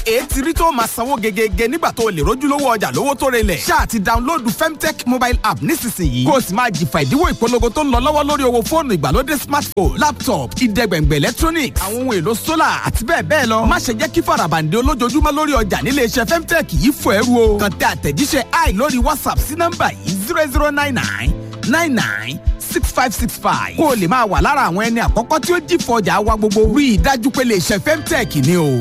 èé ti rí tó máa sanwó gegege nígbà tó o lè rójúlówó ọjà lówó tó relẹ̀. ṣáà ti dáńlóòdù femtech mobile app nísinsìnyí kó o sì máa jìfà ìdíwọ́ ìpolongo tó ń lọ lọ́wọ́ lórí owó fóònù ìgbàlódé smartphone laptop ìdẹ́gbẹ̀ngbẹ̀ electronics àwọn ohun èlò solar àti bẹ́ẹ̀ bẹ́ẹ̀ lọ. má ṣe jẹ́ kí farabande olójoojúmọ́ lórí ọjà nílé iṣẹ́ femtech yìí fò ẹrú o. kàn tẹ àtẹ̀jíṣẹ́ i lórí whatsapp sí nọ́mbà yìí zero zero nine nine nine nine six five six five kó o lè máa wà lára àwọn ẹni àkọ́kọ́ tí ó jìfọ̀ ọjà wa gbogbo rí i dájú pé lè ṣe femtech ni o.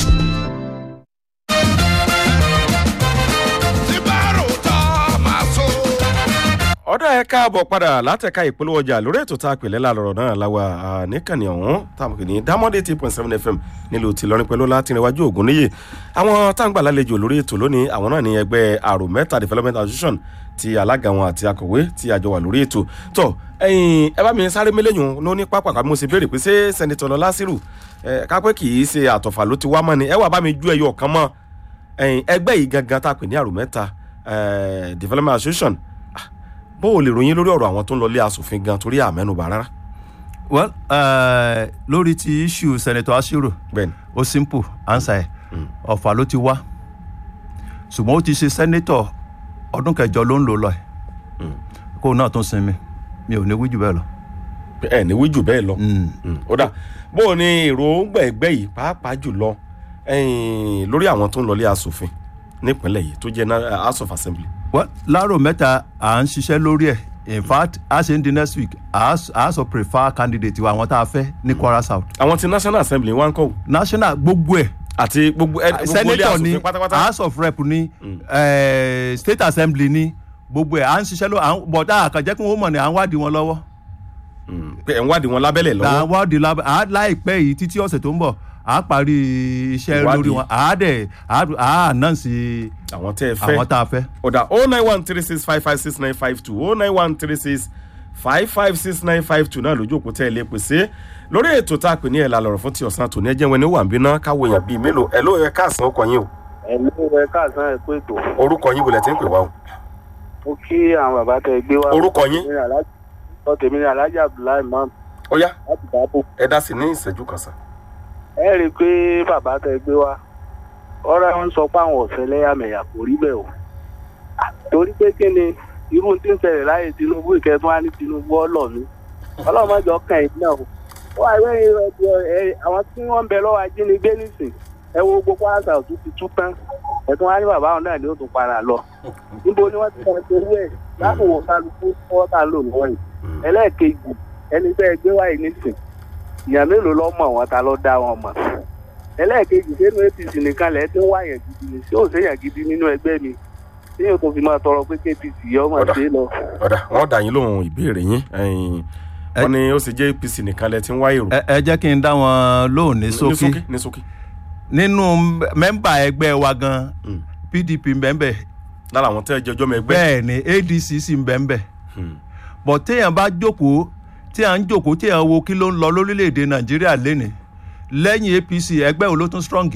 ọ̀dọ̀ ẹ káàbọ̀ padà látẹ̀ka ìpolówó ọjà lórí ètò tá a pè lẹ́la lọ́rọ̀ náà láwa níkànnì ọ̀hún táwọn kìíní dámọ́dé eight point seven fm nílùú tìlọrin pẹ̀lú látìrìnwájú ògùn níyè àwọn táǹgbà lálejò lórí ètò lónìí àwọn náà ní ẹgbẹ́ àrò mẹ́ta development association ti alága wọn àti akọ̀wé tí a jọ wà lórí ètò tó ẹyin ẹ bá mi sáré mélèyàn ló ní pápá kàbí mo sì béèrè pé ṣé sẹ́nitọ̀ lọ lásìrò ẹ kápẹ́ kì í ṣe àtọ̀fà ló ti wá mọ́ ni ẹ wà bá mi ju ẹyọ kan mọ́ ẹyin ẹgbẹ́ yìí gangan tá a pè ní àrò mẹ́ta development association bó o lè ròyìn lórí ọ̀rọ̀ àwọn tó ń lọ lé asòfin gan torí àmẹ́nubà rárá. well uh, lórí ti issue senator asiro bẹ́ẹ̀ni ó simple answer ẹ̀ ọ̀fà ló ti wá ṣùgbọ́n ó ti ṣe senator ọdún kẹjọ ló ń lò lọ ẹ̀ kó náà tún sinmi mi ò ní wí jù bẹ́ẹ̀ lọ. ẹ ní wí jù bẹ́ẹ̀ lọ ó dà bó o ní èròǹgbà ẹgbẹ́ yìí pàápàá jùlọ lórí àwọn tó ń lọ lé asòfin nípínlẹ̀ yìí tó jẹ́ house of assembly well láàárọ̀ mẹ́ta à ń ṣiṣẹ́ lórí ẹ̀ in fact a ṣe ń di next week a a sọ prefer candidate wa àwọn tá a fẹ́ ní kwara south. àwọn ti national assembly wá ń kọ́. national gbogbo ẹ̀. àti gbogbo ẹ gbogbo ilé senator ni asòfin pátápátá. house of rep ni eh, state assembly ni gbogbo ẹ̀ à ń ṣiṣẹ́ lórí bọ̀dá àkànjẹ́ kí wọ́n mọ̀ ní à ń wádìí wọn lọ́wọ́. pé ẹ̀ ń wádìí wọn lábẹ́lẹ̀ à ń lọ́wọ́. wádìí lábẹ́ à láìpẹ́ yìí títí ọ̀sẹ̀ tó ń bọ̀ à á parí iṣẹ́ Ìwádìí. lórí wọn à á dẹ̀ à á announce àwọn tẹ́ ẹ fẹ́. àwọn tá a fẹ́. ọ̀dà o nine one three six five five six nine five two o nine one three six five five six nine five two náà lójú òkú tẹ́ ẹ lè pèsè lórí ètò tá a pè ní ẹ̀la lọ̀rọ̀ fún ti ọ̀sán tòní ẹjẹ́ wọn ni ó wà ń bínú káwọ èèyàn bíi mélòó ẹ̀ ló yẹ káàsán ọkọ̀ yín o ẹ̀mí ẹ káàsán ẹ̀ pé ètò orúkọ yín wọlé tí ń pè wá o mo kí àwọn bàbá tẹ gbé wá. Orúkọ yín? ọ tèmi ni alhaji abdullahi imam ó yá láti dáàbò. ẹ dá sí ní ìṣẹ́jú kan sàn. ẹ rí i pé bàbá tẹ gbé wá ọ̀rẹ́ wọn sọ pé àwọn ọ̀sẹ̀ lẹ́yàmẹ̀yà kò rí bẹ́ẹ̀ o. Ah, torí pé kí ni irú tí ń ṣẹlẹ̀ láyé tinubu ìkẹtùn á ní tinubu ọlọ́ mi ọlọ́mọdé ọkàn yìí náà o. wọ́n àìwé àwọn tí wọ́n ń bẹ lọ́wọ́ ajínigbé nísìn ẹ wo gbogbo àṣà òtún ti tú tán ẹ̀tún wá ní bàbá àwọn náà ni ó tún padà lọ níbo ni wọ́n ti máa ṣe owó ẹ̀ láàbùwọ̀ kálukú fọ́ tá a lò lọ́wọ́ yìí ẹlẹ́ẹ̀kejì ẹni tẹ́ ẹ gbé wáyé nísìn ìyàn mélòó lọ́ mọ̀ wọn ta ló dá wọn mọ̀ ẹlẹ́ẹ̀kejì sínú apc nìkan lẹ́ẹ̀ tí ń wá yẹn gidi ni tí ò séyàn gidi nínú ẹgbẹ́ mi tí yóò tó fi máa tọrọ pé kpc yọ ọmọ Ọ̀dà. sí lọ. ọ̀dà wọ́n dà yín lóhun ìbéèrè yín ẹ̀yìn wọ́n ní ó sì jẹ́ apc nìkan lẹ ti ń wá èrò. ẹ ẹ jẹ́ kí n dá wọn lóhùn ní ní sókí sókí ní sókí. nínú mẹ́mbà ẹgbẹ́ wa gan Mm. pdp mbẹ́mbẹ́ lára àwọn tẹ́ ẹ jẹjọ́ mọ ẹgbẹ́. bẹ́ẹ̀ ni adc sì mbẹ́mbẹ́ Hmm. bọ̀ téèyàn bá jókòó tí à ń jókòó téèyàn wo kí ló ń lọ lórílẹ̀‐èdè nàìjíríà lénìí lẹ́yìn apc ẹgbẹ́ wo ló tún strong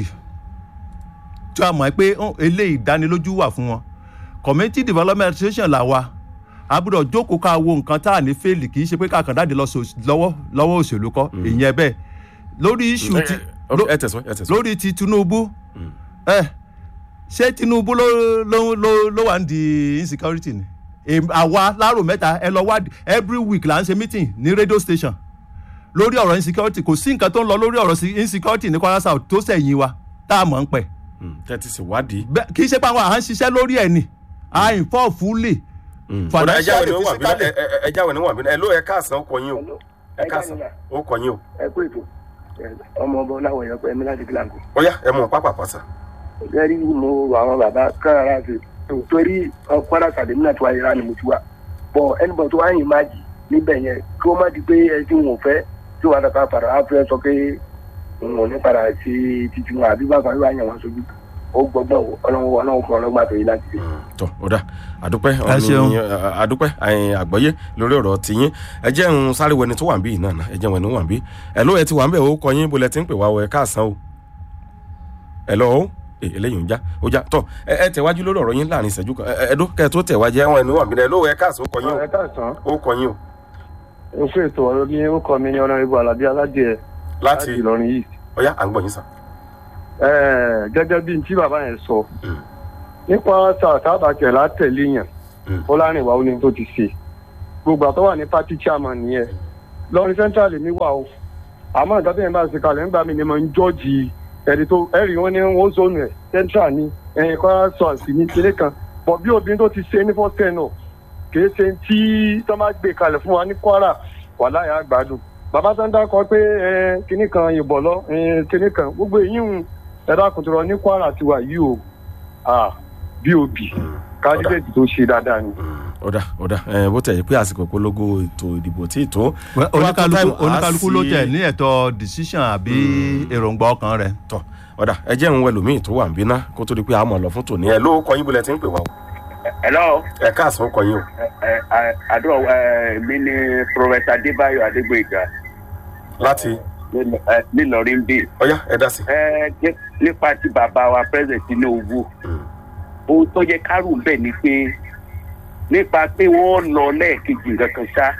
tí a mọ̀ pé hàn, eléyìí ìdánilójú wà fún wọn community development association là wa a gbọ́dọ̀ jókòó ká wo nǹkan tá à ní fẹ́ẹ̀lì kì í ṣe pé káàkiri dáàdì lọ sò- lọ́wọ́ lọ́wọ́ òṣèlú kọ́ ìyẹn bẹ́ẹ̀ lórí issue ti Ẹ- ẹ- ẹ tẹ̀sán ẹ tẹ̀sán. lórí ti tinubu ẹ ṣé tinubu ló ló ló ló wà ń di insecurity ni Èm- àwa láàrò mẹ́ta ẹ lọ wádìí every week là ń ṣe meeting ní radio station lórí ọ̀rọ̀ insecurity kò sí nǹkan tó ń lọ lórí ọ̀rọ̀ sí- insecurity ní kwara south tó sẹ̀yìn wa tá a mọ̀ ń pẹ̀ Hmm. tẹ́ ti ṣèwádìí. Bẹ́- kì í ṣe pé àwọn à ń ṣiṣẹ́ lórí ẹ̀ ni à ń fọ́ fúlẹ̀ ọ̀dà ẹja wẹ̀ ni ó wà bínú physically. ẹ- ẹ- ẹja wẹ̀ ni ó wà bínú ẹ ló ẹ káàsán ó kọ yín o ẹ káàsán ó kọ yín o ẹ kú ètò ọmọ ọba ọláwọ yẹn pẹ mi láti gíláǹkì. ó yá ẹ mú un pápá pàṣà. gẹ́rí mo rò àwọn bàbá kára láti torí kwara sàdémí náà tó wáyé rà ni mo ti wà bọ̀ ẹnìbọ̀ tó wáyé má jì níbẹ̀ yẹn kí wọ́n má di pé ẹ tí wọn ò fẹ́ tí wọ́n á padà á fẹ́ sọ pé wọn ò ní padà sí títí wọn àbí bàbá yóò yàn wọn sójú ó gbọ́gbọ́n ọlọ́run ọlọ́run fún ọlọ́gbà tó yí láti ṣe. tọ ọ̀dà àdúpẹ́ Ẹ ṣeun. ọ̀nì àdúpẹ́ ẹ̀yìn àgbọ́yé lórí ọ̀rọ̀ tiyín ẹ jẹ́ ń sáré wẹni tó wà ń bí yìí náà ná ẹ jẹ́ wẹni tó wà ń bí ẹ ló ẹ ti wà ń bẹ̀ ó kọ yín bolẹ̀ tí ń pè wá o ẹ káàsán o ẹ lọ o ẹ eléyìí ń já ó já tọ ẹ ẹ tẹ̀wájú lórí ọ̀rọ̀ yín láàrin ìṣẹ́jú kan ẹ ẹ dó kẹ́ ẹ tó tẹ̀wájú ẹ wọn ẹni wà ń bí ẹ ló ẹ káàsán ó kọ yín ẹ káàsán o ó kọ yín o o fún ètò ọ̀rọ̀ ní orúkọ mi ní ọ̀nàrẹ́bù alábí aládìẹ láti láti ìlọrin yìí ọ̀yá à ń gbọ́ yín sàn. Eh, gẹ́gẹ́ bí n tí bàbá yẹn sọ Mm. nípa sàtàbàkẹ́ látẹ̀lé yàn Mm. fọlárìnwá ó ní tó ti ṣe gbogbo àtọ́ wà ní party chairman nìyẹn lọ́rin central mi wà o àmọ́ nǹkan tó yẹn bá ṣe kalẹ̀ nígbà mi ni mo ń jọ́ọ̀jì ẹni tó ẹ̀rì wọn ní wọ́n zone ẹ̀ central ní ẹ̀yìn kọ́ra sọ àti ní kinní kan bọ̀ bí obìnrin tó ti ṣe ní first ten náà kì í ṣe tí tó máa gbé kalẹ̀ fún wa ní kwara wà láyà àgbàdo bàbá tó ń dákọ pé ẹ, kinní kan yìnbọn lọ ẹ, kinní kan gbogbo èyí ń ẹ̀dá kùtùrọ̀ ní kwara ti wà yìí o ah, bob kandidate tó ṣe dáadáa ni. ọ̀dà ọ̀dà ẹ̀ bó tẹ̀ yẹ pé àsìkò ìpolongo ètò ìdìbò tí ì tó. Well, oníkálukú Time, a oníkálukú ló sì- tẹ̀ ní ẹ̀tọ́ decision àbí èròǹgbà ọkàn rẹ̀. tọ ọ̀dà ẹ jẹ́ ń wẹ lómi tó wà ń bínà kó tó di pé a mọ̀ lọ fún tòní ẹ ló kọ yín bólẹ̀ tí ń pè wá o hello ẹ káàsán kọ yín o ẹ ẹ àdúrà ẹ mi ni professor adébáyọ adégbèga láti nílọrin bíi ọyá ẹ dá sí. ẹ ní- nípa ti bàbá wa president tinubu ohun tó yẹ kárù bẹ́ẹ̀ ni pé nípa pé wọ́n lọ lẹ́ẹ̀kejì nǹkan kan ṣá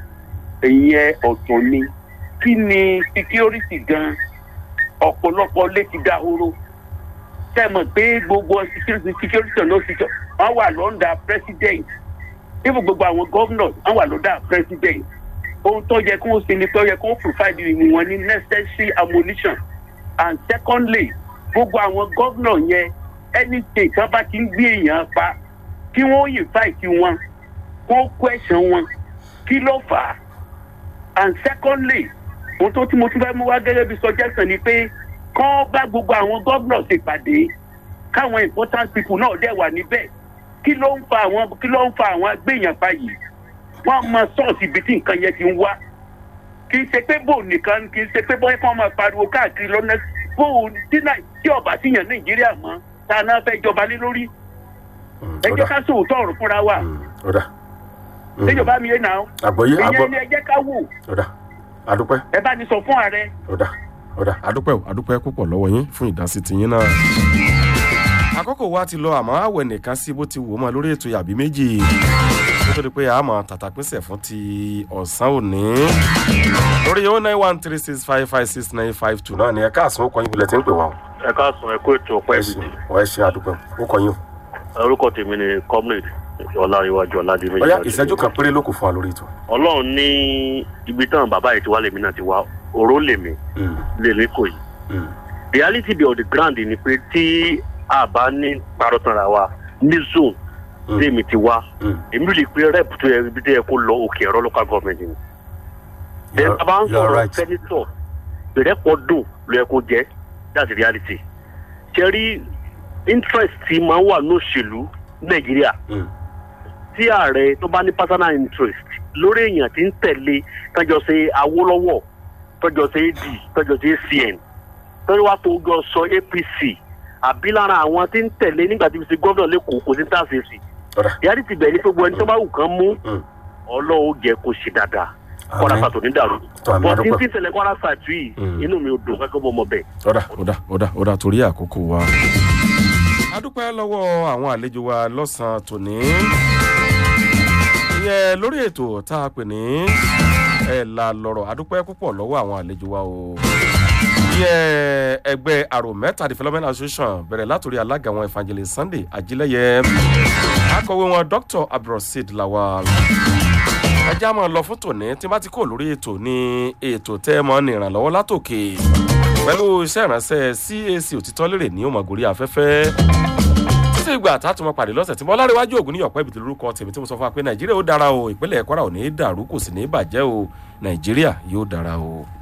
ìyẹn ọ̀tọ̀ ni kí ni security gan ọ̀pọ̀lọpọ̀ lé ti dahoro tẹ̀mọ̀ pé gbogbo security security ló ti jọ wọ́n wà lọ́ndà president níbo gbogbo àwọn governors wọ́n wà lọ́ndà president ohun tó yẹ kó o ṣe ni pé ó yẹ kó o provide wọn ní necessary ammunition and secondly gbogbo àwọn governor yẹn any state kan bá ti ń gbé èèyàn pa kí wọ́n invite wọn kó question wọn kí ló fà á and secondly ohun tó tí mo tún fẹ́ mú wá gẹ́gẹ́ bí suggestion ni pé kán bá gbogbo àwọn governors ṣèpàdé káwọn important people náà dẹ̀ wà níbẹ̀ kí ló ń fa àwọn kí ló ń fa àwọn agbéyàn pa yìí wọ́n mọ sọ́ọ̀sì ibi tí nǹkan yẹn ti ń wá kì í ṣe pé bò nìkan kì í ṣe pé bóyá kí wọ́n máa pariwo káàkiri lọ́nà bò tí náà tí ọba ti yàn nàìjíríà mọ́ tá a náà fẹ́ jọba lé lórí ẹ jẹ́ ká sòótọ́ ọ̀rọ̀ fúnra wa ọ̀dà níjọba mi yé náà àgbọ̀yé àgbọ̀ ìyẹn ni ẹ jẹ́ ká wò ọ̀dà àdúpẹ́ ẹ bá ní sọ fún ààrẹ ọ̀dà ọ̀dà àdúpẹ́ o àdúpẹ́ púpọ̀ lọ́wọ́ yín fún ìdásí tiyín náà. àkókò wa ti lọ àmọ́ àwẹ̀ nìkan sí bó ti wò ó mọ́ lórí ètò yàbí méjì kó tó di pé a mọ̀ tàtàpínsẹ̀ fún ti ọ̀sán òní. lórí o nine one three six five five six nine five two náà ni ẹ káàsán ó kọ yín bulẹ̀ tí ń pè wá o. ẹ káàsán ẹ kó ètò ọpẹ ẹ ṣe ẹ ṣe àdúpẹ́ ó kọ yín o. orúkọ tèmi ni comrade ọláríwájú ọládìmí ọ̀yá ìṣẹ́jú kan péré ló kù fún wa lórí ètò. ọlọrun ní ibi táwọn bàbá yìí ti wá lèmi náà ti wá òró lèmi Mm, lèmi kò yìí mm, reality be on the ground ni pé tí a bá ní parọ́tànra wa ní zone Mm. lèmi ti wá mm. èmi lè pe rep tó yẹ ibi tó yẹ kó lọ òkè ẹ̀rọ local government ni. then You're- a bá ń you're sọ̀rọ̀ right. senator ìrẹ́pọ̀ dùn ló yẹ kó jẹ́ that's the reality. ṣe rí interest tí máa ń wà ní òṣèlú nàìjíríà Mm. tí ààrẹ tó bá ní personal interest lórí èèyàn tí ń tẹ̀lé tọ́jọ́ ṣe awólọ́wọ̀ tọ́jọ́ ṣe ad tọ́jọ́ ṣe acn tọ́jọ́ wá tó jọ sọ apc àbí lára àwọn tí ń tẹ̀lé nígbà tí fi ṣe gómìnà lẹ́kọ̀ọ́ kò sí táàsì sí ọ̀dà ìyáàdì ti bẹ̀rẹ̀ ní gbogbo ẹni tó bá wù kán mú Mm. ọlọ́wọ́ jẹ́ kó ṣe dáadáa kọ́ra Àmín. pàtó ní dàrú Tó, àmín, bọ́ tí ń àdúpẹ́. tí ń ṣẹlẹ̀ kọ́ra pàtó yìí Mm. inú mi ò dùn gẹ́gẹ́ bọ́ ọmọ bẹ́ẹ̀. ọ̀dà ọ̀dà ọ̀dà ọ̀dà torí àkókò wa. a dúpẹ́ lọ́wọ́ àwọn àlejò wa lọ́sàn-án tòní. ìyẹn lórí ètò tá a pè ní ẹ̀ là lọ́rọ̀ a dúpẹ́ púpọ̀ lọ́wọ́ àwọn àlejò wa o. ìyẹn ẹgbẹ́ àrò mẹ́ta development association bẹ̀rẹ̀ látòrí alága wọn evangelist sunday ajílẹ̀yẹ akọ̀wé wọn dr abdulrasheed lawal ẹjẹ́ àmọ́ lọ fún tòní tí bá ti kó lórí ètò ní ètò tẹ́ ẹ mọ́ ní ìrànlọ́wọ́ látòkè pẹ̀lú iṣẹ́ ìránṣẹ́ cac òtítọ́ lérè ní òmàgòrí afẹ́fẹ́ títí ìgbà tá a tún mọ pàdé lọ́sẹ̀ tí mo láríwájú ògùn ní ọ̀pẹ́ ìbìtì lórúkọ tèmi tí mo sọ fún wa pé nàìjíríà ó dára o ìpínlẹ̀ kwara ò ní í dàrú kò sì ní í bàjẹ́ o nàìjíríà yóò dára o.